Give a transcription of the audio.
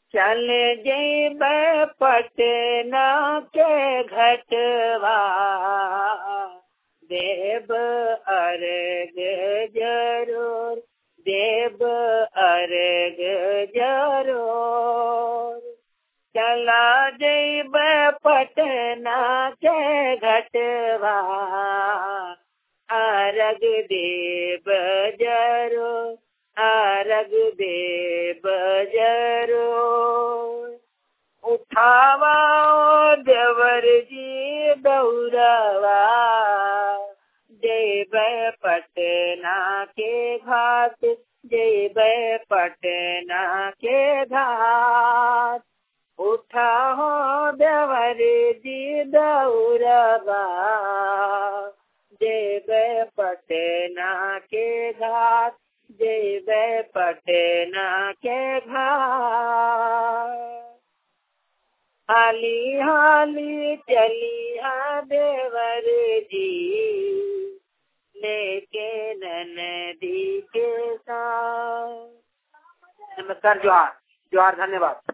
चल जैब पटना के घटवा देव अर्ग जरूर देव अर्ग जरूर चला जैब पटना के घटवा अर्ग देव जरूर अर्ग देव जरूर उठावा देवर जी दौड़वा देव पटना के घाट देव पटना के घाट उठा हो देवर जी दौड़वा देव पटना के घाट देव पटना के घाट हाली हाली चलिया देवर जी लेके नदी के साथ नमस्कार जोहार जोहार धन्यवाद